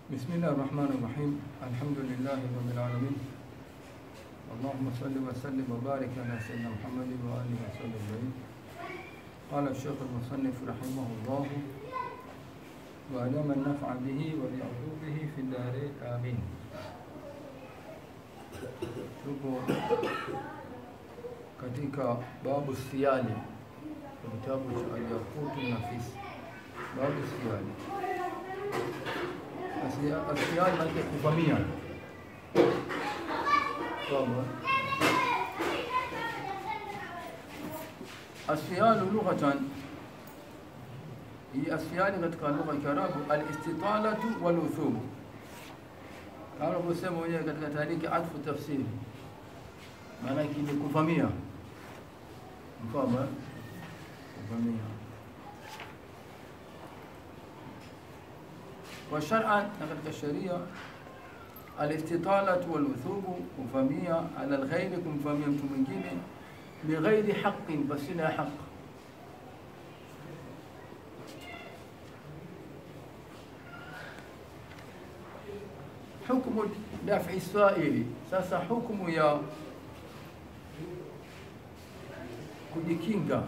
بسم الله الرحمن الرحيم الحمد لله رب العالمين اللهم صل وسلم وبارك على سيدنا محمد وآله وصحبه أجمعين قال الشيخ المصنف رحمه الله وأدام النفع به وبعلومه في الدارين آمين tupo katika babu siyali kitabu cha alyakutu nafisi babu siyali asiyali maana kuvamia kwamba asiyalu lughatan hii asiyali katika lugha ya Kiarabu alistitalatu waluthubu kama kusema wenyewe katika taariki atfu tafsiri maana yake ni kuvamia mfano kuvamia wa shar'an na katika sharia alistitalatu waluthubu kuvamia ala alghairi kumvamia mtu mwingine bighairi haqqin basina haqq hukmu daf'i saili sasa hukumu ya kujikinga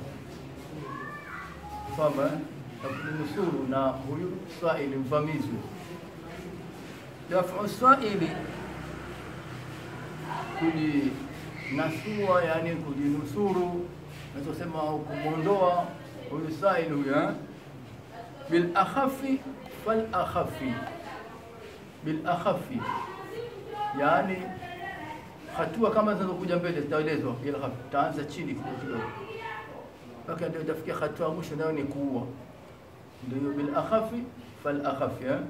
kwamba na kujinusuru na huyu saili mvamizi daf'u saili kujinasua yani kujinusuru nasema au kumwondoa huyu saili huyu bil akhafi fal akhafi bil akhafi yani hatua kama zinazokuja mbele zitaelezwa bila hapo taanza chini kidogo kidogo mpaka ndio itafikia hatua mwisho nayo ni kuua ndio bil akhafi fal akhafi eh?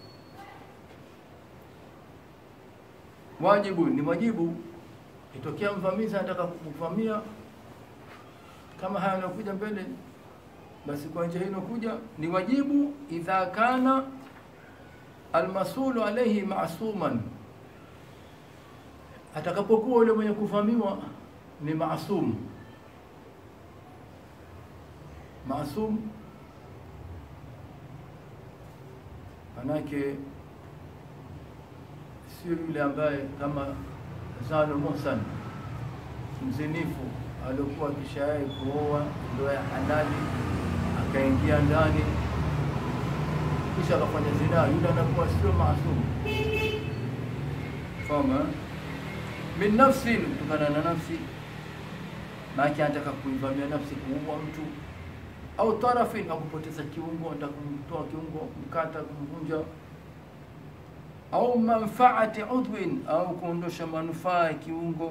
wajibu ni wajibu itokea mvamizi anataka kuvamia kama haya yanakuja mbele basi kwa njia hii inakuja ni wajibu idha kana almasulu alayhi masuman atakapokuwa yule mwenye kuvamiwa ni maasum maasum manake sio yule ambaye kama Zanu Muhsan mzinifu aliokuwa kishawahi kuoa ndoa ya halali akaingia ndani kisha akafanya zinaa, yule anakuwa sio maasum. Fama min nafsin, kutokana na nafsi, maana anataka kuivamia nafsi, kuua mtu au tarafin, au kupoteza kiungo, anataka kumtoa kiungo, kumkata, kumvunja au manfaati udwin, au kuondosha manufaa ya kiungo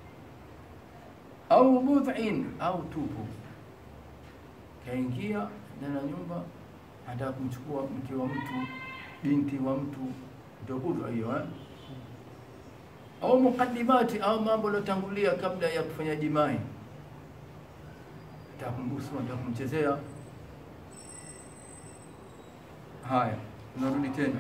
au budhin, au tupu, kaingia ndani ya nyumba anataka kumchukua mke wa mtu, binti wa mtu, ndio budhu hiyo eh? au mukaddimati, au mambo yaliyotangulia kabla ya kufanya jimai, anataka kumbusu, anataka kumchezea. Haya, tunarudi tena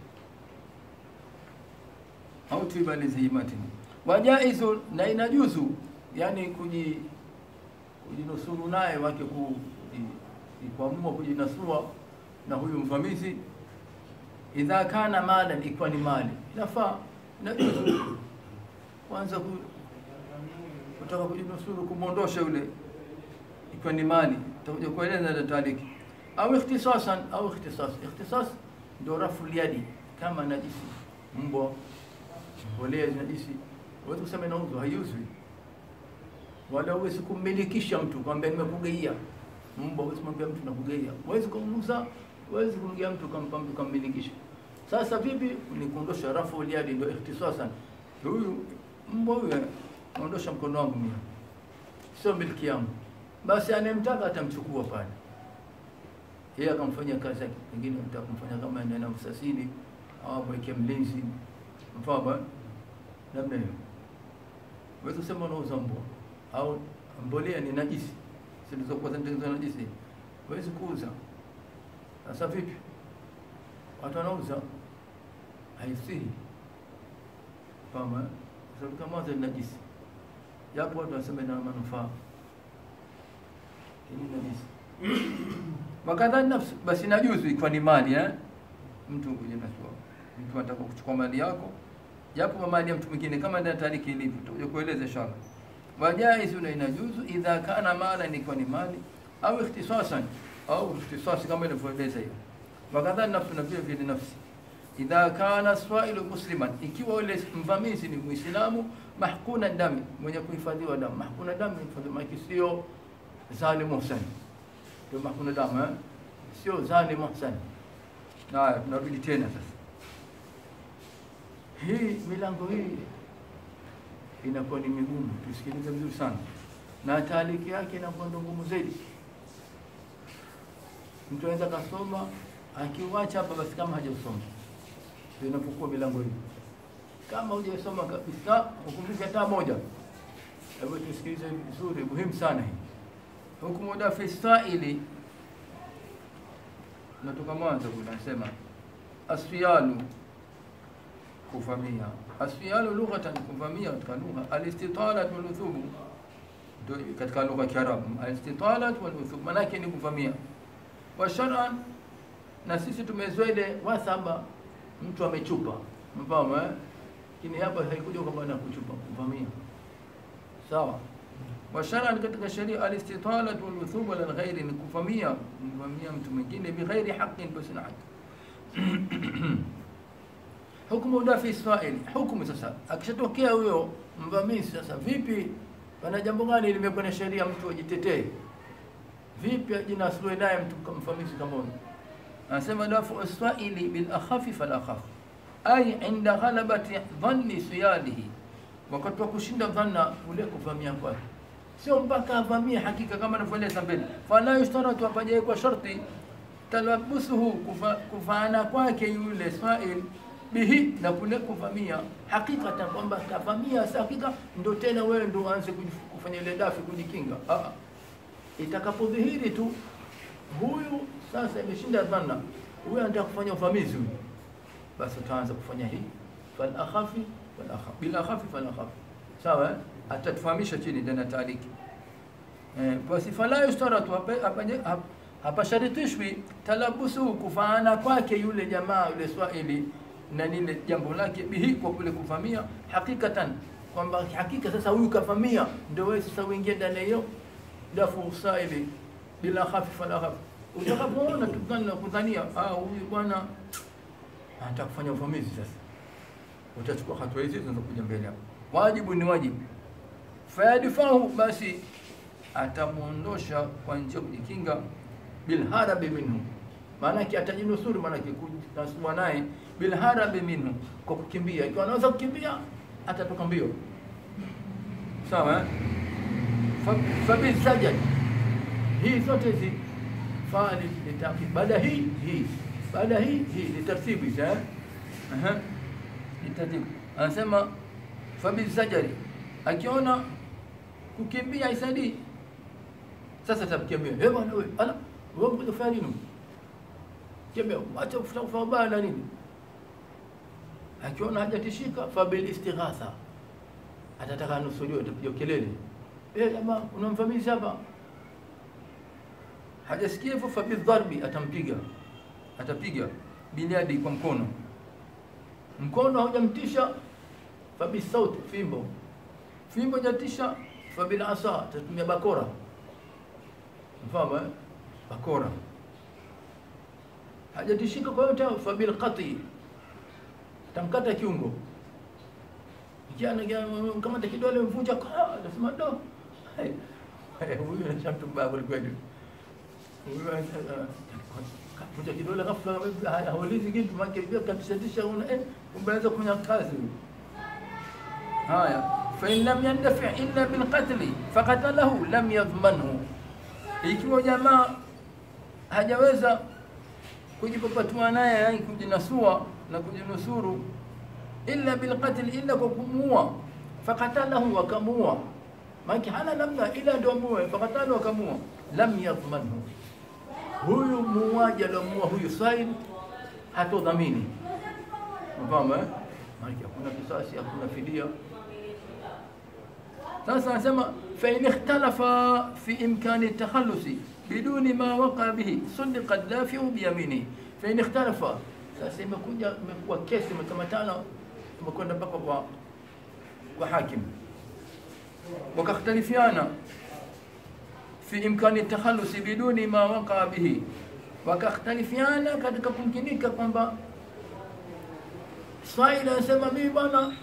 au tibalizihimati wajaizu, na inajuzu yani kuji kujinusuru naye wake ku kuamua kujinasua na huyu mvamizi, idha kana malan, ikiwa ni mali inafaa najuzu kwanza ku, kutaka kujinusuru kumwondosha yule, ikiwa ni mali, takuja kueleza tariki au ikhtisasan au ikhtisas. Ikhtisas ndio rafu yadi, kama najisi, mbwa, mbolea najisi, huwezi kusema inauzwa, haiuzwi, wala huwezi kummilikisha mtu kwamba nimekugeia mbwa huwezi kumwambia mtu nakugeia, huwezi kumuuza, huwezi kumgia mtu kampa mtu kammilikisha. Sasa vipi? Ni kuondosha rafu uliadi, ndio ikhtisasan. Huyu mbwa huyu aondosha mkono wangu mimi, sio miliki yangu, basi anayemtaka atamchukua pale, yeye akamfanyia kazi yake, pengine mtaka kumfanya kama anaenda msasini au mweke mlinzi, mfano labda hiyo. Huwezi kusema unauza mbwa au mbolea ni najisi zilizokuwa zinatengenezwa na najisi, huwezi kuuza. Sasa vipi? Watu wanauza, haisihi kama kwa sababu kama mwanzo ni najisi, japo watu wanasema ina manufaa, ni najisi wakadha nafsi, basi najuzu ikiwa ni mali eh, mtu kujinasua mtu anataka kuchukua mali yako japo mali ya mtu mwingine kama ndio tariki ilivyo tutakuja kueleza inshallah wajaizu na inajuzu idha kana mala ni kwa ni mali au ikhtisasan au ikhtisasi kama ilivyoeleza hiyo wakadha nafsi na vile vile nafsi idha kana swailu musliman ikiwa yule mvamizi ni muislamu mahkuna dami mwenye kuhifadhiwa damu mahkuna damu ni maana sio zalim muhsan ndio mahkuna damu eh? sio zalim muhsan na tunarudi tena sasa hii milango hii inakuwa ni migumu, tusikilize vizuri sana, na taaliki yake inakuwa ndo ngumu zaidi. Mtu anaweza kasoma akiuacha hapa, basi kama hajasoma ndio inapokuwa milango hii. Kama hujasoma kabisa, ukumbuke hata moja. Hebu tusikilize vizuri, muhimu sana hii hukumu dafi saili. Natoka mwanzo kule, anasema asfiyalu kuvamia. Asfiyalu lughatan, kuvamia katika lugha. Alistitalat waluthubu, ndio katika lugha ya Kiarabu. Alistitalat waluthubu manake ni kuvamia. Wa shar'an, na sisi tumezoea ile wasaba, mtu amechupa, mfahamu eh? Lakini hapa haikuja kwamba na kuchupa, kuvamia. Sawa. Wa shar'an, katika sharia alistitalat waluthubu ala ghairi, ni kuvamia, kuvamia mtu mwingine bighairi haqqin, basi na haki hukumu dafi Israeli, hukumu sasa, akishatokea huyo mvamizi sasa, vipi, pana jambo gani limekuwa na sheria mtu ajitetee vipi, ajinasue naye mtu mvamizi kama huyo? Anasema dafu Israeli bil akhafi fal akhaf, ay inda ghalabati dhanni siyadihi, wakati wa kushinda dhanna ule kuvamia kwake, sio mpaka avamie hakika, kama anavyoeleza mbele. Fala yushtaratu, apajae kwa sharti talabusuhu, kufaana kwake yule Israeli bihi na kule kuvamia hakikatan, kwamba kavamia si hakika, ndo tena wewe ndo uanze kufanya ile dafi kujikinga. Ah, itakapodhihiri tu huyu sasa imeshinda dhanna, huyu anataka kufanya uvamizi huyu, basi utaanza kufanya hii fal akhafi fal akhafi bil akhafi fal akhafi. Sawa, eh? atatufahamisha chini ndani taaliki eh, basi fala yustaratu hapa sharitishwi talabusu kufaana kwake yule jamaa yule Swahili na lile jambo lake bihi kwa kule kuvamia hakikatan, kwamba hakika sasa huyu kavamia, ndio wewe sasa uingie ndani hiyo dafu usaili bila khafi fala khafi. Utakapoona tukana na kudhania ah, huyu bwana anataka kufanya uvamizi, sasa utachukua hatua hizi zinazokuja mbele hapo. Wajibu ni wajibu, fayadfahu, basi atamuondosha kwa njia kujikinga, bilharabi minhu, maanake atajinusuru, maanake kunasua naye bilharabi minhu, kwa kukimbia. Ikiwa anaweza kukimbia atatoka mbio, sawa eh? Fabisajad, hii zote hizi fali litaki, baada hii hii, baada hii hii litartibu hizi eh, aha, litartibu. Anasema fabisajari, akiona kukimbia isaidi, sasa takimbia. Eh bwana wewe, ala wewe mkuja kufanya nini? Kimbia, acha kufuta kufa baya na nini? akiona hajatishika fabil istighatha, atataka nusuliwe, atapiga kelele, eh, jamaa unamvamizi hapa. Hajasikia hivyo, fabil dharbi, atampiga, atapiga binyadi, kwa mkono. Mkono haujamtisha, fabil sauti, fimbo, fimbo hajatisha, fabil asa, atatumia bakora, mfahamu eh? Bakora hajatishika kwa yote, fabil qati tamkata kiungo kijana kamata kidole mvunja, nasema do huyu anashamtu mbaya kwelikweli. Huyu vunja kidole ghafla, haulizi kitu make katishatisha, una eh, umeweza kufanya kazi. Haya, fa in lam yandafi illa bil qatli faqatalahu lam yadhmanhu, ikiwa jamaa hajaweza kujipapatua naye, yani kujinasua na kujinusuru illa bilqatl, illa kwa kumuua. Fakatalahu, wakamuua. Maki hana namna ila ndio muue. Fakatalahu, wakamuua. Lam yadhmanhu, huyu muuaji aliomuua huyu Said hatodhamini. Mfahamu eh? Maki hakuna kisasi, hakuna fidia. Sasa anasema fa in ikhtalafa fi imkani takhallusi biduni ma waqa bihi sundiqa dafiu biyaminihi fa in ikhtalafa Sasa imekuja imekuwa kesi imekamatana, imekwenda mpaka kwa kwa hakim, wakakhtalifiana fi imkani takhalusi biduni ma waqa bihi, wakakhtalifiana katika kumkinika kwamba Swahili anasema mimi bwana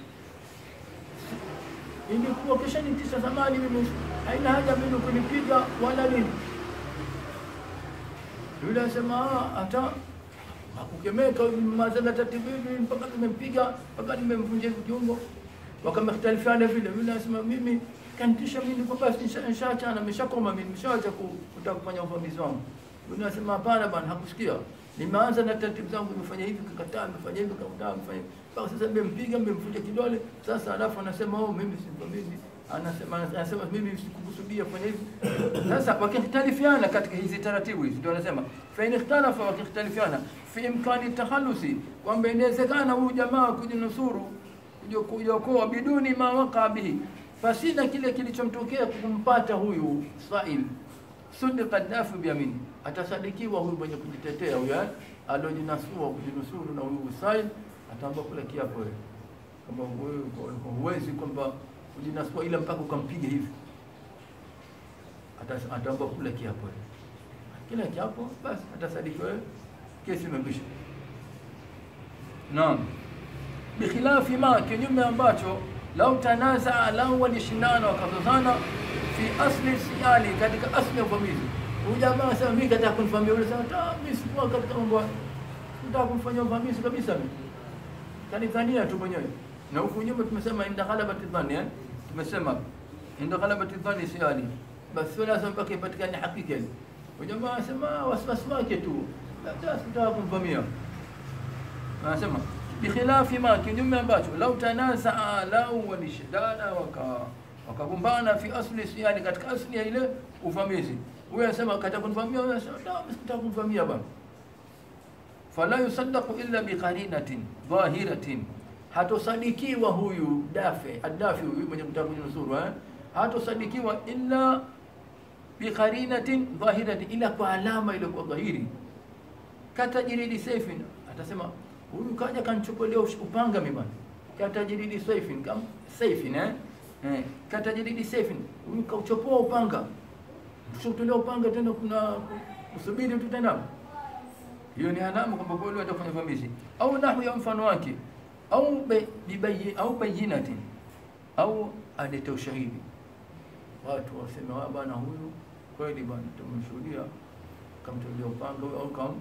ilikuwa kisha nitisha zamani, mimi haina haja mimi kunipiga wala nini. Yule anasema hata hakukemeka mazala tatibibi mpaka nimempiga mpaka nimemvunja kiungo, wakamختلفana vile. Yule anasema mimi kanitisha mimi kwa basi nishaachana, nimeshakoma mimi, nimeshaacha kutaka kufanya uvamizi wangu. Yule anasema hapana bwana, hakusikia nimeanza na taratibu zangu, nimefanya hivi, kakataa, nimefanya hivi, kakataa, nimefanya hivi mpaka sasa nimempiga, nimemvunja kidole. Sasa alafu anasema oh, mimi simvamizi, anasema anasema mimi sikukusudia kufanya hivi. Sasa wakikhtalifiana katika hizi taratibu hizi, ndio anasema fa in ikhtalafa, wakikhtalifiana fi imkani takhalusi, kwamba inawezekana huyu jamaa kujinusuru, kujiokoa biduni ma waqa bihi, pasina kile kilichomtokea kumpata huyu Swail sudika dafu biamini, atasadikiwa huyu mwenye kujitetea huyu alojinasua kujinusuru na huyu Usaid, ataamba kula kiapo wewe kama wewe huwezi kwamba kujinasua ila mpaka ukampiga hivi, ataamba kula kiapo wewe, kila kiapo basi atasadiki wewe, kesi imekwisha. Naam, bikhilafi ma, kinyume ambacho lau tanazaa, lau walishindana wakazozana fi asli siyali, katika asli ya uvamizi. Huyu jamaa sasa, mimi kataka kunifamia, yule sasa, ta mimi sikuwa katika mambo, nataka kumfanyia uvamizi kabisa, mimi kanidhania tu mwenyewe. Na huku nyuma tumesema inda ghalabati dhanni, eh, tumesema inda ghalabati dhanni siyali, basi wala sasa mpaka ipatikane hakika ile. Huyu jamaa anasema wasiwasi wake tu, labda sikutaka kumvamia, anasema bikhilafi ma, kinyume ambacho lau tanazaa, lau walishindana waka wakagombana fi asli siyani, katika asli ya ile uvamizi. Huyo anasema kataka kunivamia, huyo anasema la, sikutaka kunivamia bwana. Fala yusaddaqu illa biqarinatin dhahiratin, hatosadikiwa huyu dafe adafi, huyu mwenye kutaka kujinusuru eh, hatosadikiwa illa biqarinatin dhahiratin, ila kwa alama ile kwa dhahiri. Katajiridi saifin, atasema huyu kaja kanchukulia upanga mimi bwana, katajiridi saifin kam saifin eh Eh, katajiridi sefin huyu kauchopoa upanga, tushotolea upanga tena, kuna kusubiri tu tena. Hiyo ni alama kwamba kweli atafanya vamizi, au nahu ya mfano wake, au bibayi au bayinatin, au alete ushahidi, watu waseme wa bwana, huyu kweli bwana, tumemshuhudia kamtolea upanga au kam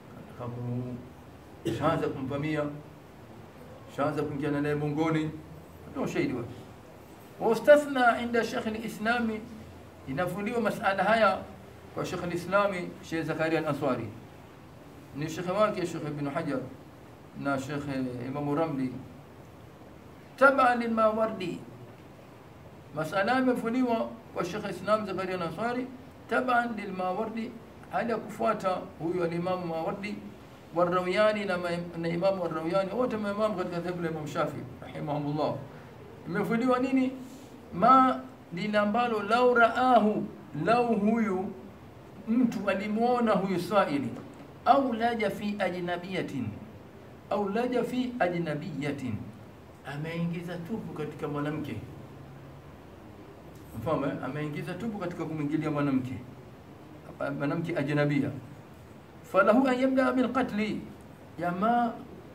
shaanza kumvamia, shaanza kuingia naye mongoni, ndio ushahidi wake wastathna inda Sheikh al-Islami, inavuliwa masala haya kwa Sheikh al-Islami Sheikh Zakaria al-Ansari, ni shekhe wake Sheikh Ibn Hajar na Sheikh Imam Ramli taba lilmawardi. Masala yamevuliwa kwa Sheikh Islam Zakaria al-Ansari taban lilmawardi, hali ya kufuata huyu alimamu Mawardi Warrawiyani na, na imamu Warrawiyani wote maimamu katika dhehebu la Imam Shafi rahimahumullah imefuliwa nini? ma lile ambalo lau raahu, lau huyu mtu alimwona huyu Swaili, au laja fi ajnabiyatin, au laja fi ajnabiyatin, ameingiza tupu katika mwanamke, mfano ameingiza tupu katika kumwingilia mwanamke, mwanamke ajnabia, falahu an yabda bilqatli, jamaa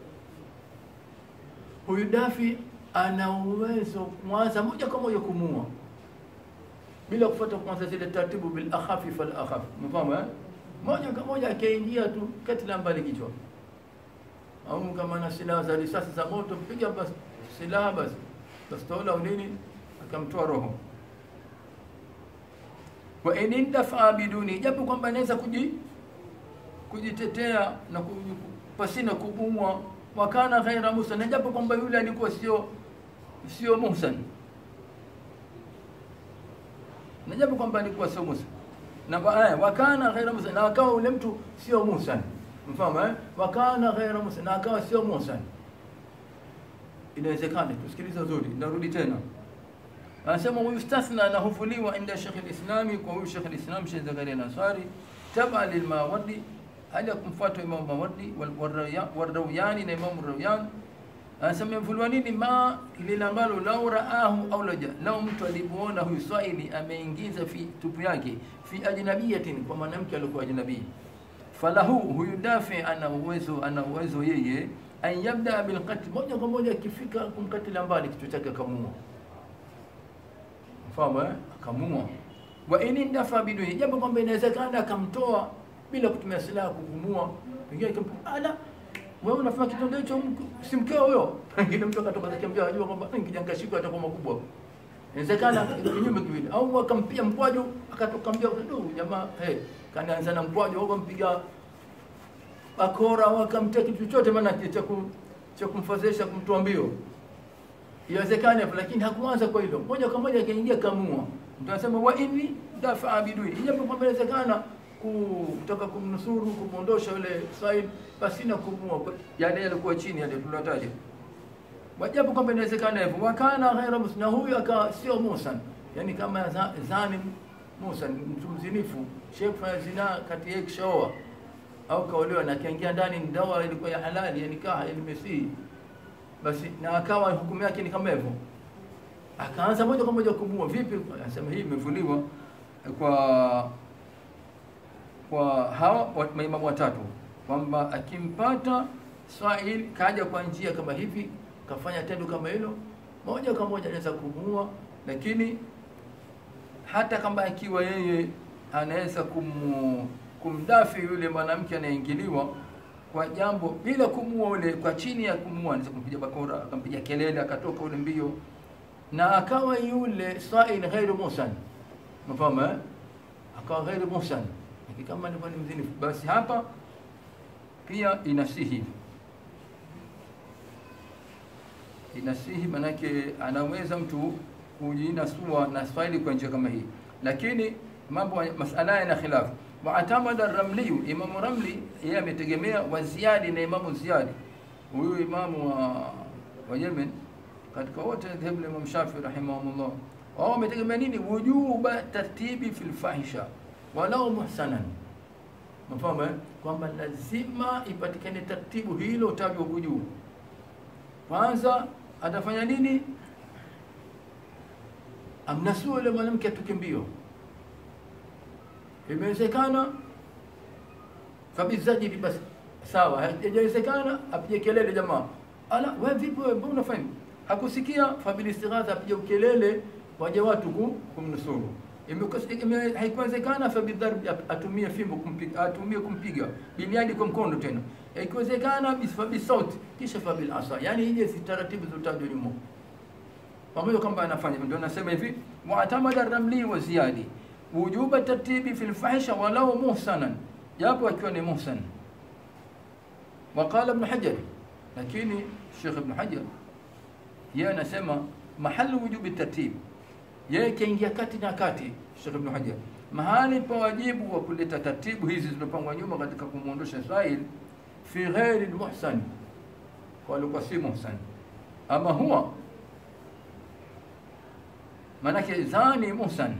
huyu dafi ana uwezo kwanza moja kwa moja kumua bila kufuata kwanza zile taratibu, bil akhafi fal akhaf, mfahamu eh? Moja kwa moja akaingia tu katila mbali kichwa, au kama na silaha za risasi za moto, mpiga basi silaha basi bastola au nini, akamtoa roho. Wa in indafa biduni, japo kwamba anaweza kuji kujitetea na pasina kubumwa, wakana ghaira musa, na japo kwamba yule alikuwa sio sio muhsan na japo kwamba alikuwa sio muhsan na aya wakana ghaira muhsan, na akawa ule mtu sio muhsan, mfahamu eh, wakana ghaira muhsan, na akawa sio muhsan. Inawezekana, tusikilize nzuri, narudi tena, anasema yustathna, na hufuliwa inda Sheikh al-Islami, kwa huyu Sheikh al-Islam Sheikh Zakaria al-Ansari, taba lilmawardi, hali ya kumfuata Imam Mawardi Warrawyani na Imam Rawyan anasema imevuliwa nini ma lile ambalo lau raahu au laja lau mtu alipoona huyu swaili ameingiza fi tupu yake fi ajnabiyatin kwa mwanamke alikuwa ajnabii falahu huyu dafi ana uwezo ana uwezo yeye an yabda bilqatl moja kwa moja akifika kumkatila mbali kichwa chake akamua mfahamu eh akamua wa in dafa biduni jambo kwamba inawezekana akamtoa bila kutumia silaha kukumua pengine ala wewe unafanya kitendo hicho si mkeo huyo pengine mtu akatoka akiambia ajua kwamba nikija nikashikwa atakuwa makubwa inawezekana kinyume kiwili au akampia mkwaju akatoka mbia ndio jamaa hey kanaanza na mkwaju au kampiga bakora au akamtia kitu chochote maana cha cha kumfadhilisha kumtoa mbio iwezekane hapo lakini hakuanza kwa hilo moja kwa moja akaingia kamua mtu anasema wa inni dafa bidui ijapo kwamba inawezekana kutaka kumnusuru kumwondosha yule Said pasina kumua yale yalikuwa chini yale tuliyotaja wajabu kwamba inawezekana hivyo wakana ghaira muslim na huyu akawa sio Musa yani kama zani Musa mtu mzinifu sheikh fanya zina kati yake kishaoa au kaolewa na kaingia ndani ndoa ilikuwa ya halali yani kaha ilimesihi basi na akawa hukumu yake ni kama hivyo akaanza moja kwa moja kumua vipi anasema hii imevuliwa kwa kwa hawa maimamu watatu kwamba akimpata Swahili kaja kwa njia kama hivi kafanya tendo kama hilo moja kwa moja anaweza kumua lakini hata kama akiwa yeye anaweza kum, kumdafi yule mwanamke anayeingiliwa kwa jambo bila kumua ule kwa chini ya kumua anaweza kumpiga bakora akampiga kelele akatoka ule mbio na akawa yule Swahili ghairu musan mfahamu eh akawa ghairu musan kama ni ni mzinifu basi hapa pia inasihi inasihi manake anaweza mtu kujinasua na swali kwa njia kama hii lakini mambo masala yana khilafu wa atamada ramli imamu ramli yeye ametegemea wa ziyadi na imamu ziyadi huyu imamu wa, wa Yemen katika wote dhehebu la Imam Shafi rahimahullah wao wametegemea nini wujuba tartibi fil fahisha walau muhsanan mfahamu eh? kwamba lazima ipatikane taratibu hilo utajwa huku juu kwanza atafanya nini amnasua yule mwanamke atoke mbio imewezekana fabizajili basi sawa haijawezekana apige kelele jamaa ala we vipi wewe mbona unafanya hakusikia fabilistighatha apige kelele waje watu kumnusuru haikuwezekana fabidharbi atumie fimbo kumpiga atumie kumpiga biliadi kwa mkono tena ikiwezekana bisauti kisha fabil asa yani ije si taratibu zotajwa nyuma pamoja kwamba anafanya ndio nasema hivi mu'tamada ramli wa ziyadi wujuba tartibi fil fahisha walau muhsanan japo akiwa ni muhsan وقال ابن حجر lakini Sheikh Ibn Hajar yeye anasema mahali wujubi tartib yeye kaingia kati na kati Sheikh Ibn Hajar mahali pa wajibu wa kuleta taratibu hizi zilizopangwa nyuma katika kumuondosha Israel fi ghairi almuhsan kwa alikuwa si muhsan ama huwa manake zani muhsan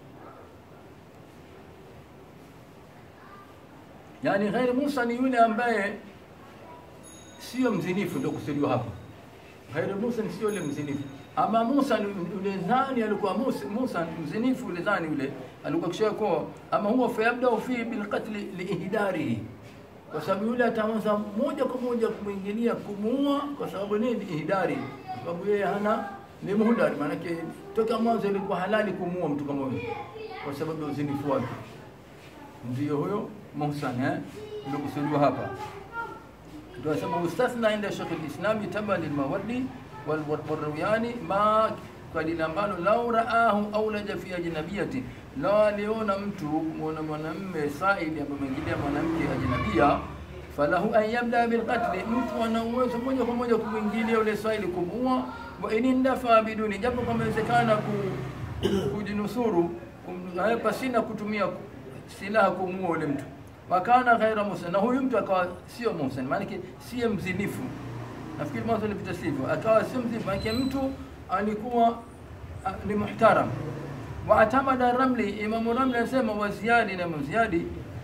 yani ghairi muhsan ni yule ambaye sio mzinifu ndio kusudiwa hapa ghairi muhsan sio yule mzinifu ama Musa yule zani alikuwa Musa, Musa mzinifu yule zani yule alikuwa kishakuwa ama huwa fayabda fi bil qatl li ihdarihi kwa sababu yule ataanza moja kwa moja kumwingilia kumuua kwa sababu nini ihdari kwa sababu yeye hana ni muhdari maana yake toka mwanzo ilikuwa halali kumuua mtu kama huyo kwa sababu ya uzinifu wake ndio huyo Musa eh ndio kusudiwa hapa ndio sema ustathna inda Sheikh al-Islam taba lil-Mawardi والروياني ما kwa lile ambalo lau raahu aulaja fi ajnabiyati, lau aliona mtu kumwona mwanamme saidi ambaye ameingilia mwanamke ajnabia, falahu an yabda bilqatli, mtu ana uwezo moja kwa moja kumwingilia yule saidi kumuua, wa in indafa biduni, japo kama inawezekana ku, kujinusuru kum, pasina kutumia silaha kumuua yule mtu wakana ghaira musa, na huyu mtu akawa sio musa, maanake siye mzinifu nafikiri mwanzo nilipita sivyo, akawa sio mzinifu, maanake mtu alikuwa ni muhtaram. Waatamada Ramli, Imamu Ramli anasema wa Ziyadi na Ziyadi,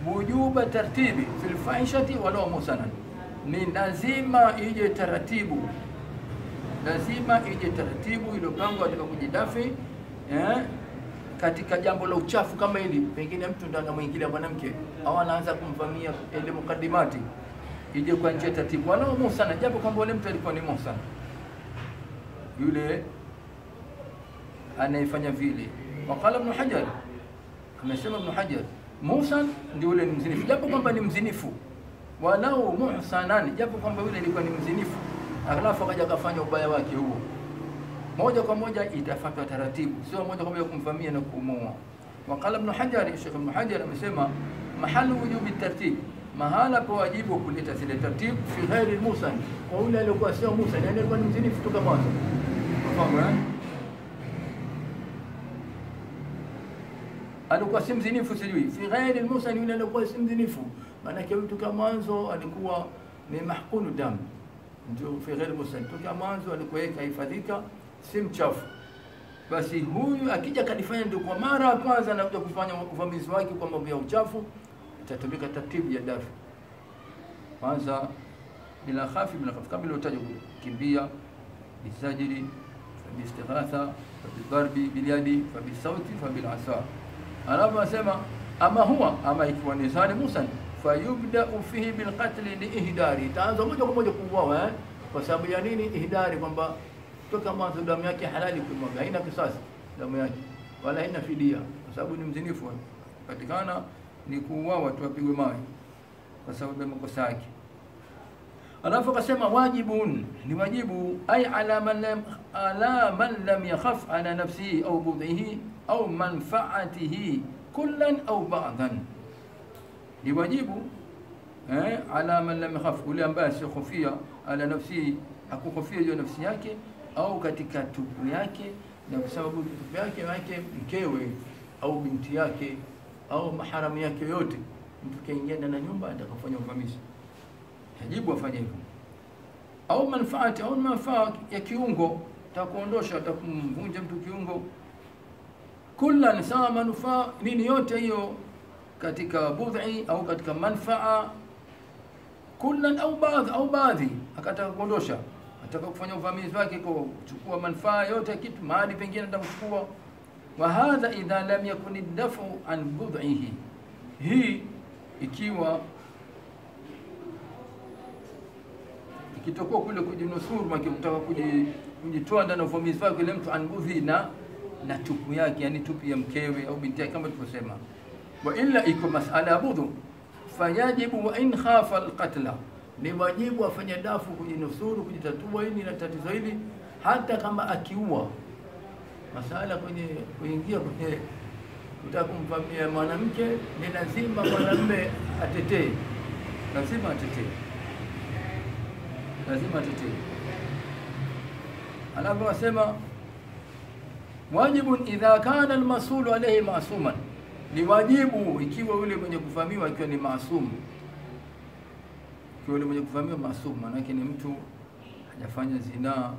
wujuba tartibi fil fahishati walau musanan, ni lazima ije taratibu, lazima ije taratibu iliyopangwa katika kujidafi eh, katika jambo la uchafu kama hili. Pengine mtu ndo anamwingilia mwanamke au anaanza kumvamia ile mukadimati, ije kwa njia taratibu, walau musana, japo kwamba ule mtu alikuwa ni musana, yule anayefanya vile. Waqala Ibn Hajar, amesema Ibn Hajar Musan ndio yule ni mzinifu, japo kwamba ni mzinifu, walau muhsanan, japo kwamba yule alikuwa ni mzinifu, alafu akaja akafanya ubaya wake huo, moja kwa moja itafuatwa taratibu, sio moja kwa moja kumvamia na kumuua. Waqala Ibn Hajar, Sheikh Ibn Hajar amesema mahalu wujubi tartib, mahala pa wajibu kuleta zile tartibu fi ghairi musan, kwa yule aliyokuwa sio musan, yani alikuwa ni mzinifu toka mwanzo. Unafahamu eh? alikuwa si mzinifu, sijui fi ghairi musan, yule alikuwa si mzinifu. Maanake mtu kama mwanzo alikuwa ni mahkunu damu, ndio fi ghairi musan, toka mwanzo alikuwa yeye kahifadhika, si mchafu. Basi huyu akija kalifanya ndio kwa mara ya kwanza anakuja kufanya uvamizi wake kwa mambo ya uchafu, itatumika taratibu ya dafi kwanza, bila khafi, bila khafi, kama ilivyotajwa kule, kimbia bisajili fabistighatha fabidarbi bilyadi fabisauti fabilasa alafu asema ama huwa ama ikiwa ni sani musan fayubdau fihi bilqatli liihdari, itaanza moja kwa moja kuuawa eh? Kwa sababu ya nini? Ihdari, kwamba toka mwanzo damu yake halali kumwaga, haina kisasi damu yake wala haina fidia, kwa sababu ni mzinifu, patikana ni kuuawa tu, apigwe mawe kwa sababu ya makosa yake. Alafu akasema wajibun, ni wajibu ay ala man lam ala man lam yakhaf ala nafsihi au budhihi au manfaatihi kullan au ba'dan, ni wajibu eh, ala man lam yakhaf, ule ambaye asiohofia ala nafsihi, hakuhofia juu nafsi yake au katika tupu yake, na kwa sababu tupu yake yake mkewe au binti yake au maharamu yake yote, mtu kaingia ndani ya nyumba atakafanya uvamizi yajibu afanye hivyo, au manfaati au manfaa ya kiungo, takuondosha takumvunja mtu kiungo, kullan sawa, manufaa nini, yote hiyo katika budhi au katika manfaa, kullan au baadhi au baadhi, akataka kuondosha, ataka kufanya uvamizi wake kwa kuchukua manufaa yote ya kitu, mahali pengine atamchukua. Wa hadha idha lam yakun dafu an budhihi, hii ikiwa ikitokuwa kule kujinusuru maki kutaka kujitoa ndani ya uvamizi wake ile mtu anbudhi na na tupu yake, yani tupu ya mkewe au binti yake, kama tulivyosema. Wa illa iko masala ya budhu, fayajibu wa in khafa alqatla, ni wajibu afanye dafu kujinusuru, kujitatua hili na tatizo hili, hata kama akiua. Masala kwenye kuingia kwenye kutaka kumvamia mwanamke, ni lazima mwanamume atetee, lazima atetee lazima atetee. Alafu wasema wajibun idha kana almasulu alayhi masuman, ni wajibu ikiwa yule mwenye kuvamiwa ikiwa ni maasum, ikiwa yule mwenye kuvamiwa maasum, maanake ni mtu hajafanya zinaa,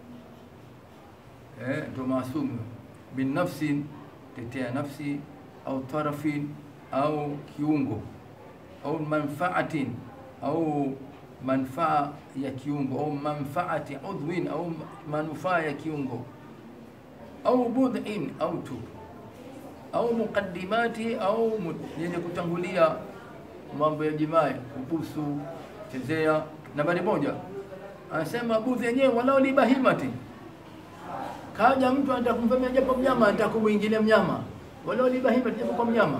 eh, ndo maasum. Bin nafsin, tetea nafsi, au tarafin, au kiungo, au manfaatin, au manfaa ya kiungo au manfaati udhwin au manufaa ya kiungo au budhin au tu au muqaddimati au yenye kutangulia mambo ya jimai, kubusu, chezea. Nambari moja anasema budhi yenyewe walau libahimati, kaja mtu anataka kumvamia japo mnyama, anataka kumwingilia mnyama, walau libahimati, japo kwa mnyama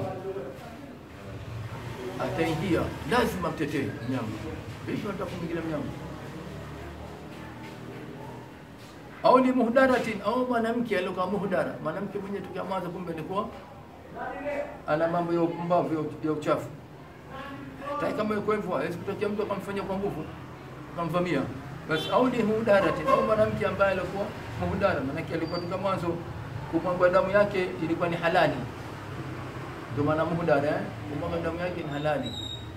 ataingia, lazima mtetee mnyama vipi nataka kumwingilia mnyama au ni muhdaratin au mwanamke aliokuwa muhdara, mwanamke mwenye tukiamaza, kumbe alikuwa ana mambo ya upumbavu ya uchafu. Tai kama yuko hivyo, hawezi kutokea mtu akamfanyia kwa nguvu akamvamia. Basi au ni muhdaratin au mwanamke ambaye alikuwa muhdara, maanake alikuwa toka mwanzo kumwaga damu yake ilikuwa ni halali, ndio maana muhdara, eh, kumwaga damu yake ni halali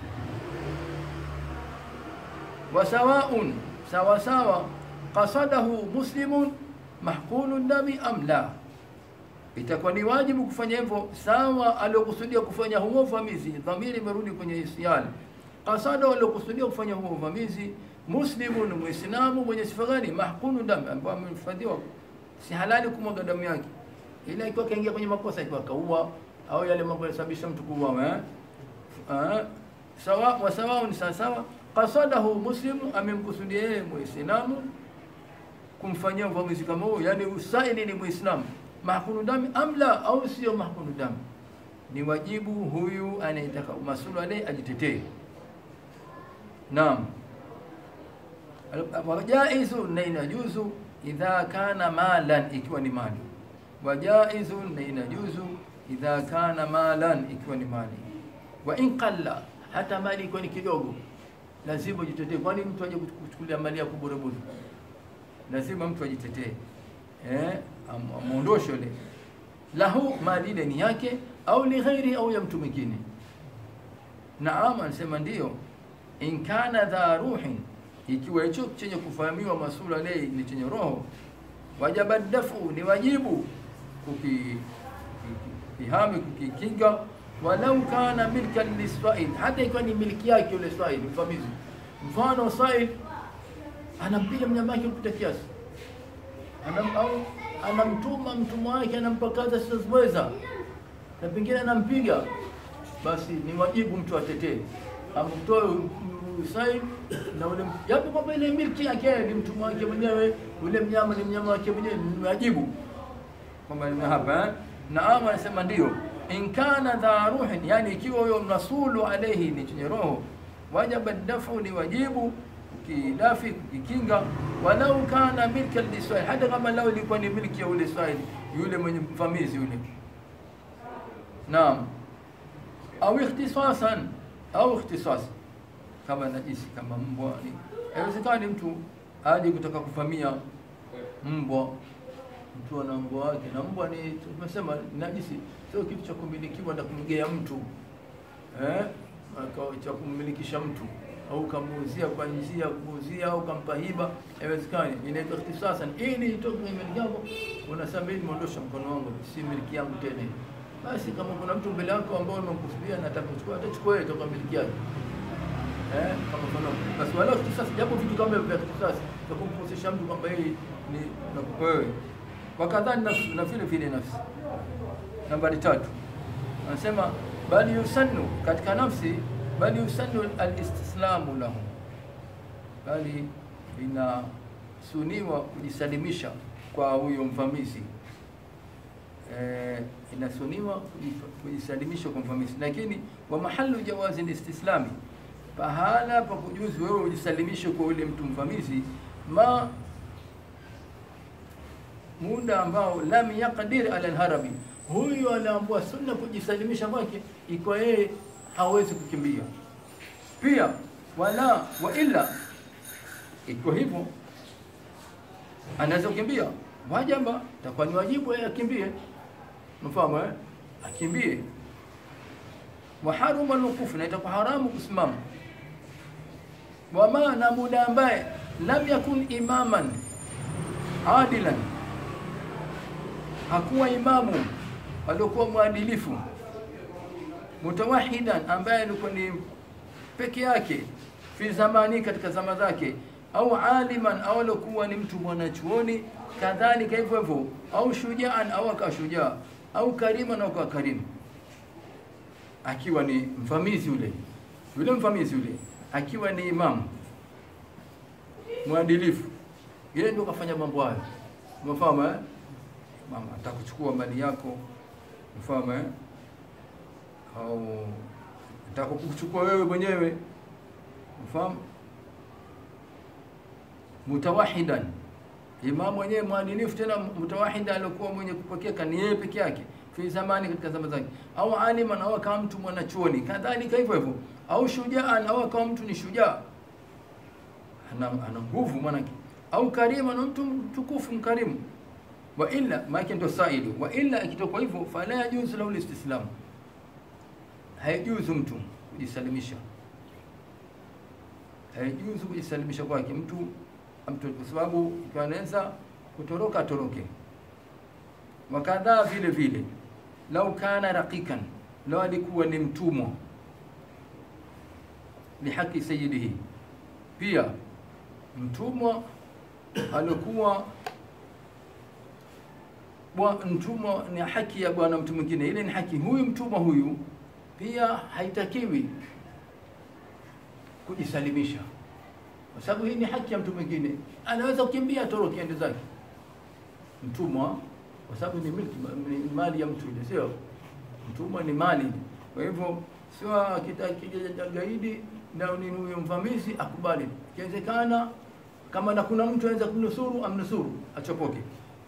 wasawaun sawa sawa, qasadahu muslimun mahqulu dami am la, itakuwa ni wajibu kufanya hivyo sawa aliokusudia kufanya huo uvamizi. Dhamiri imerudi kwenye isyani. Kasada waliokusudia kufanya huo uvamizi, muslimun, muislamu mwenye sifa gani? Mahkunu damu, ambaye amehifadhiwa, si halali kumwaga damu yake, ila ikiwa kaingia kwenye makosa, ikiwa kaua au yale mambo yanasababisha mtu kuua eh? Ah, sawa wa sawa ni sawa sawa. Kasadahu muslimu, amemkusudia yeye muislamu kumfanyia uvamizi kama huo, yani usaili ni muislamu mahkunu dami amla au sio mahkunu dami, ni wajibu huyu anayetaka masulu alayhi ajitetee. Naam, wajaizu na inajuzu idha kana malan, ikiwa ni mali. Wajaizu na inajuzu idha kana malan, ikiwa ni mali. Wa in qalla, hata mali ikiwa ni kidogo, lazima ujitetee. Kwani mtu aje kuchukulia mali yako bure bure? Lazima mtu ajitetee eh, amuondoshe ile lahu mali ile ni yake, au li ghairi, au ya mtu mwingine. Naam, anasema ndiyo in kana dha ruhin, ikiwa hicho chenye kufahamiwa masula lei ni chenye roho, wajaba dafu, ni wajibu kukihami kukikinga, walau kana milkan liswail, hata ikiwa ni milki yake yule swail, mfamizi. Mfano swail anampiga mnyama wake kupita kiasi, anam au anamtuma mtumwa wake anampa kazi asizoweza, na pengine anampiga, basi ni wajibu mtu atetee amtoe usaid na ule japo kwamba ile milki yake ni mtumwa wake mwenyewe, ule mnyama ni mnyama wake mwenyewe, ni wajibu kwamba ni hapa. Naam, anasema ndio, in kana dha ruhin, yani ikiwa huyo mnasulu alayhi ni chenye roho, wajaba dafu, ni wajibu ukidafi kukikinga, walau kana milka liswahili, hata kama lao ilikuwa ni milki ya ule swahili yule mwenye mvamizi yule. Naam, au ikhtisasan au ikhtisas kama najisi kama mbwa ni haiwezekani mtu aje kutaka kuvamia mbwa mtu ana mbwa wake na mbwa ni tumesema najisi sio kitu cha kumilikiwa na kumgea mtu eh cha kummilikisha mtu au kamuuzia kwa njia kuuzia au kampa hiba haiwezekani inaitwa ikhtisasan ili itoke kwenye miliki yako unasema mimi nimeondosha mkono wangu si miliki yangu tena basi kama kuna mtu mbele yako ambao unamkusudia na atakuchukua atachukua yeye toka miliki yake eh kama mfano basi wala kisasi japo vitu kama vya kisasi kwa kumposesha mtu kwamba yeye ni nakupa wewe wakadhani nafsi na vile vile nafsi nambari tatu anasema bali yusannu katika nafsi bali yusannu alistislamu lahu bali inasuniwa kujisalimisha kwa huyo mvamizi eh, inasuniwa kujisalimisha kwa mvamizi, lakini wa mahalu jawazi listislami, pahala pa kujuzi wewe ujisalimishe kwa yule mtu mvamizi, ma muda ambao lam yaqdir ala alharabi, huyu anaambua sunna kujisalimisha kwake ikiwa yeye hawezi kukimbia pia, wala wa illa, ikiwa hivyo anaweza kukimbia, wajaba takuwa ni wajibu yeye akimbie mfahamu eh? Akimbie. wa haruma alwuqufu, na itakuwa haramu kusimama. Wama, na muda ambaye lam yakun imaman adilan, hakuwa imamu aliokuwa mwadilifu, mutawahidan, ambaye alikuwa ni peke yake, fi zamani, katika zama zake, au aliman, au alikuwa ni mtu mwanachuoni, kadhalika hivyo hivyo, au shujaan, au akawa shujaa au karima na kwa karimu, akiwa ni mvamizi yule yule mvamizi yule, akiwa ni imamu mwadilifu, yeye ndio kafanya mambo hayo. Umefahamu eh? Mama atakuchukua mali yako, umefahamu eh? Au atakuchukua wewe mwenyewe, umefahamu. Mutawahidan Imamu mwenyewe mwadilifu tena mutawahida, aliokuwa mwenye kupokeka ni yeye peke yake, fi zamani, katika zama zake, au aliman, au akawa mtu mwanachuoni, kadhalika hivyo hivyo, au shujaan, au akawa mtu ni shujaa, ana ana nguvu mwanake, au karima, na mtu mtukufu mkarimu. Wa illa maake ndo saili, wa illa ikitoka hivyo, fala yajuzu lahu listislamu, haijuzu mtu kujisalimisha, haijuzu kujisalimisha kwake mtu mtu kwa sababu ikiwa anaweza kutoroka atoroke, wakadhaa vile vile lau kana raqikan lau alikuwa ni mtumwa lihaqi sayyidihi pia mtumwa alikuwa bwa- mtumwa ni haki ya bwana mtu mwingine ile ni haki huyu mtumwa huyu pia haitakiwi kujisalimisha kwa sababu hii ni haki ya mtu mwingine anaweza kukimbia atoroke ende zake mtumwa kwa sababu ni milki ni mali ya mtu ile sio mtumwa ni mali kwa hivyo sio akitaka gaidi na ni huyo mvamizi akubali ikiwezekana kama na kuna mtu anaweza kumnusuru amnusuru achopoke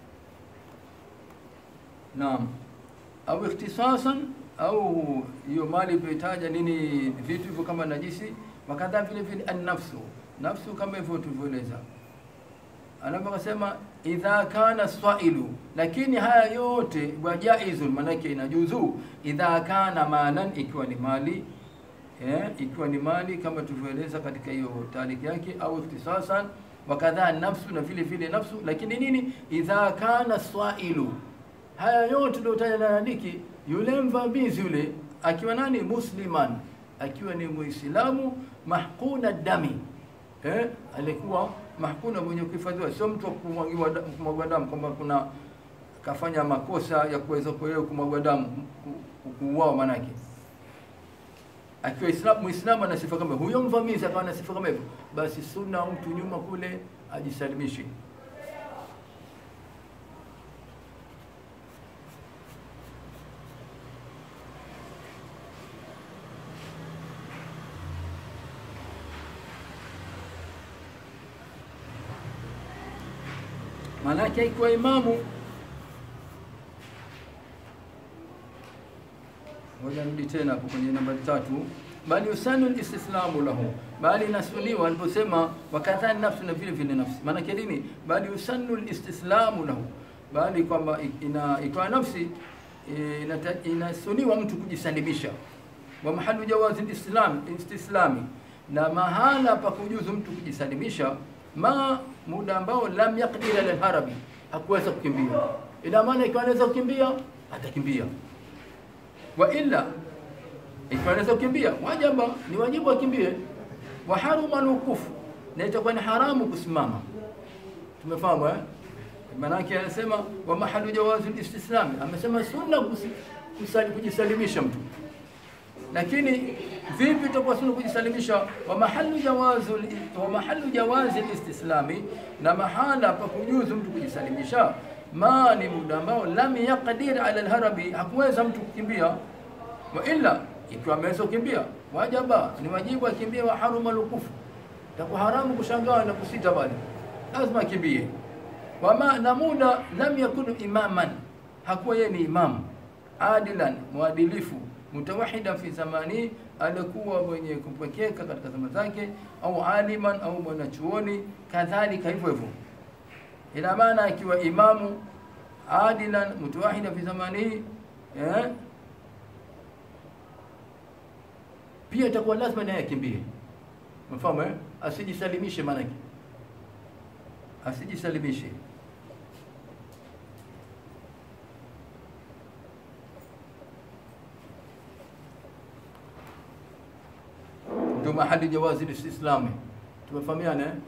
naam au ikhtisasan au hiyo mali iliyotaja nini vitu hivyo kama najisi wakadha vile vile an-nafsu nafsu kama hivyo tulivyoeleza anaposema idha kana swailu lakini haya yote wajaizun manake inajuzu idha kana malan ikiwa ni mali eh, ikiwa ni mali kama tulivyoeleza katika hiyo tariki yake au ikhtisasan wakadha nafsu na vile vile nafsu lakini nini idha kana swailu haya yote ndio na andiki yule mvamizi yule akiwa nani musliman akiwa ni muislamu mahquna dami eh, alikuwa mahkuna mwenye kuhifadhiwa, sio mtu wa kumwagiwa da- kumwagwa damu, kwamba kuna kafanya makosa ya kuweza kwa yeye kumwagwa damu ku- kuuawa, manake akiwa Islam Muislamu ana sifa kama huyo, mvamizi akawa na sifa kama hivyo, basi sunna mtu nyuma kule ajisalimishe. Maanake ikiwa imamu Ngoja nirudi tena hapo kwenye nambari tatu, bali usanu listislamu lahu, bali inasuniwa aliposema wakadha nafsu, na vile vile nafsi. Maana yake nini? Bali usanu listislamu lahu, bali kwamba ina ikiwa nafsi eh, inata- inasuniwa mtu kujisalimisha. Wa mahalu jawazi lislam istislami, na mahala pa kujuzu mtu kujisalimisha, ma muda ambao lam yaqdir ala harabi, hakuweza kukimbia. Ina maana ikiwa anaweza kukimbia atakimbia wa illa ikiwa anaweza kukimbia wajaba ni wajibu akimbie wa haruma alwuqufu na itakuwa ni haramu kusimama tumefahamu eh maanake anasema wa mahalu jawazi listislami amesema sunna kusi- kusali- kujisalimisha mtu lakini vipi itakuwa sunna kujisalimisha wa mahalu jawazi wa mahalu jawazi listislami na mahala pa kujuzu mtu kujisalimisha ma ni muda ambao lam yaqdir ala alharabi hakuweza mtu kukimbia wa illa ikiwa ameweza kukimbia wajaba ni wajibu akimbie wa haruma lukufu takuwa haramu kushangaa na kusita bali lazima akimbie wama na muda lam yakunu imaman hakuwa yeye ni imam adilan mwadilifu mutawahida fi zamani alikuwa mwenye kupwekeka katika zama zake au aliman au mwanachuoni kadhalika hivyo hivyo ina maana akiwa imamu adilan mutawahida fi zamani eh, pia itakuwa lazima naye akimbie mfahamu eh? asijisalimishe maanake asijisalimishe ndio mahali jawazi listislami tumefahamiana eh?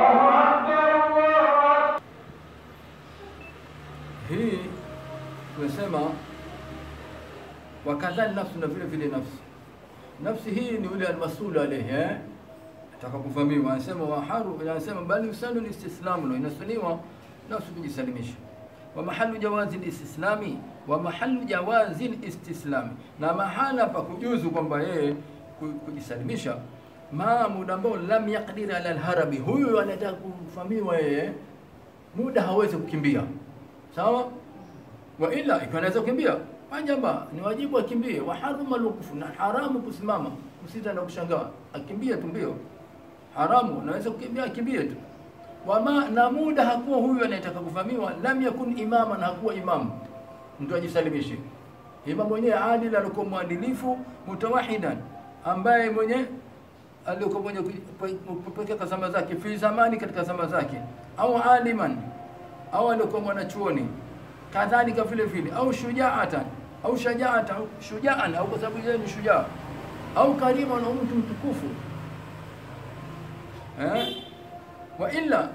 hii tumesema wakadha nafsi na vile vile nafsi nafsi hii ni yule almasulu alayhi eh atakapofahamiwa anasema wa haru anasema bali usanu listislamu na inasuniwa nafsi kujisalimisha wa mahalu jawazi listislami wa mahalu jawazi listislami na mahala pa kujuzu kwamba yeye ku- kujisalimisha ma muda ambao lam yaqdir ala alharabi huyu anataka kufahamiwa yeye muda hawezi kukimbia sawa wa ila ikiwa anaweza kukimbia wajaba ni wajibu akimbie wa haruma lukufu na haramu kusimama kusita na kushangaa akimbie tu mbio haramu naweza kukimbia akimbie tu wama na muda hakuwa huyu anayetaka kuvamiwa lam yakun imama na hakuwa imamu mtu ajisalimishe imamu mwenyewe adil alikuwa mwadilifu mutawahidan ambaye mwenye alikuwa mwenye kupekeka zama zake fi zamani katika zama zake au aliman au alikuwa mwanachuoni kadhalika vile vile, au shujaatan au shajaatan au shujaan, au kwa sababu yeye ni shujaa, au karima na mtu mtukufu eh? wa illa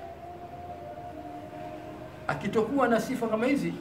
akitokuwa na sifa kama hizi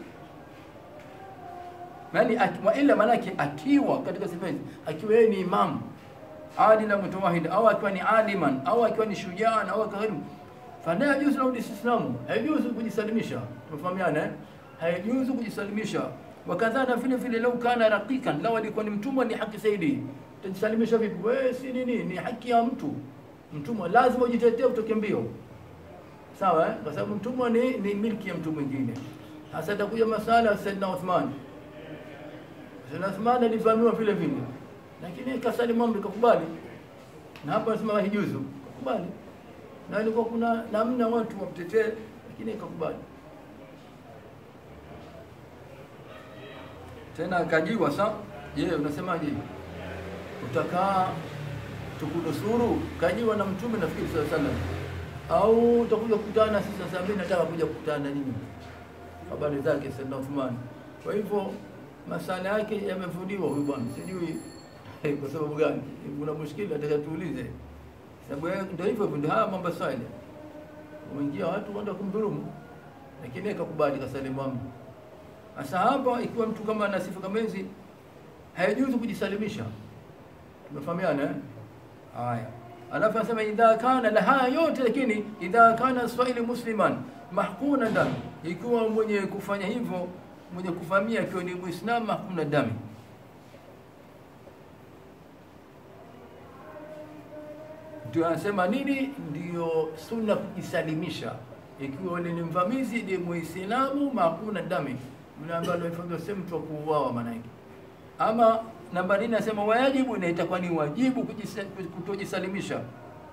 yani, wa illa maanake akiwa katika sifa hizi, akiwa yeye ni imamu adila mutawahid au akiwa ni aliman au akiwa ni shujaa au karim fala yajuzu lahu istislamu, haijuzu kujisalimisha. Tumefahamiana eh? Haijuzu kujisalimisha. Wakadhana vile vile, lau kana raqiqan, lau alikuwa ni mtumwa, ni haki zaidi. Utajisalimisha vipi? Wewe si nini, ni haki ya mtu. Mtumwa lazima ujitetee, utoke mbio, sawa eh? Kwa sababu mtumwa ni, ni milki ya mtu mwingine. Sasa itakuja masala ya Saidina Uthman. Saidina Uthman alivamiwa vile vile lakini kasalimu amri kakubali, na hapa anasema haijuzu, kakubali. Na ilikuwa kuna namna watu wamtetee, lakini kakubali. Tena akajiwa sa, je, unasemaje? Utakaa tukunusuru? Kajiwa na Mtume nafikiri sallallahu alaihi wasallam, au utakuja kukutana sisi? Sasa mimi nataka kuja kukutana na nyinyi, habari zake Saidna Uthman. Kwa hivyo masala yake yamefudiwa huyu bwana, sijui kwa sababu gani? Kuna mushkili nataka tuulize, sababu ndio hivyo ndio haya mambo swali, umeingia watu wanda kumdhulumu, lakini akakubali kasalimu amri. Sasa hapa ikiwa mtu kama ana sifa kama hizi, haijuzu kujisalimisha. Tumefahamiana eh? Haya, alafu anasema idha kana la haya yote, lakini idha kana swahili musliman mahkuna dami, ikiwa mwenye kufanya hivyo mwenye kuvamia akiwa ni Muislamu mahkuna dami ndio anasema nini? Ndio sunna kujisalimisha, ikiwa ule ni mvamizi ni Muislamu, makuna dami yule ambaye alifanya sehemu mtu wa kuuawa maana yake. Ama namba nne anasema wajibu, na itakuwa ni wajibu kutojisalimisha.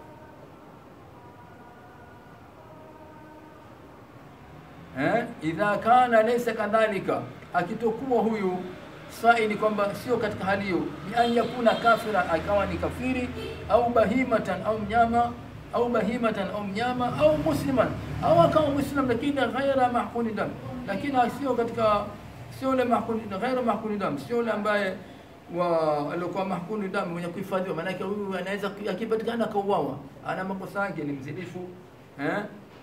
Eh, idha kana laysa kadhalika, akitokuwa huyu saini kwamba sio katika hali hiyo, bi an yakuna kafira, akawa ni kafiri, au bahimatan au mnyama, au bahimatan au mnyama, au musliman, au akawa muslim lakini ghaira mahkuni dam, lakini sio katika sio ile mahkuni ghaira mahkuni dam, sio ile ambaye wa alikuwa mahkuni dam mwenye kuhifadhiwa. Maana yake huyu anaweza akipatikana akauawa, ana makosa yake, ni mzinifu eh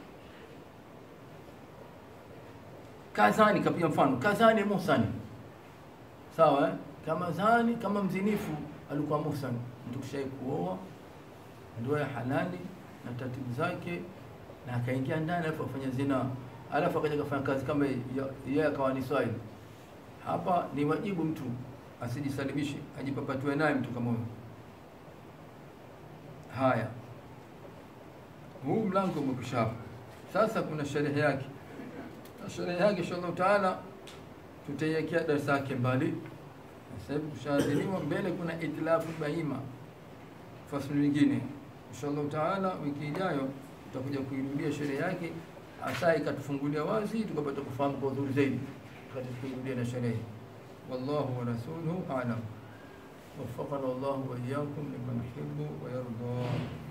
kazani, kapia mfano kazani musani Sawa eh? Kama zani kama mzinifu alikuwa muhsan, mtu kushai kuoa ndoa ya halali na taratibu zake, na akaingia ndani alafu afanya zina, alafu akaja kufanya kazi kama yeye akawa ni swahili. Hapa ni wajibu mtu asijisalimishe, ajipapatue naye mtu kama huyo. Haya, huu mlango umekwisha hapa. Sasa kuna sherehe yake, na sherehe yake inshallah taala tutaiwekea darasa yake mbali. Sasa hivi kushaadhiniwa mbele, kuna itilafu bahima fasli nyingine. Inshallah taala, wiki ijayo tutakuja kuirudia sherehe yake, hasa ikatufungulia wazi, tukapata kufahamu kwa uzuri zaidi, wakati kuirudia na sherehe. Wallahu wa rasuluhu a'lam. وفقنا الله وإياكم لمن يحب ويرضى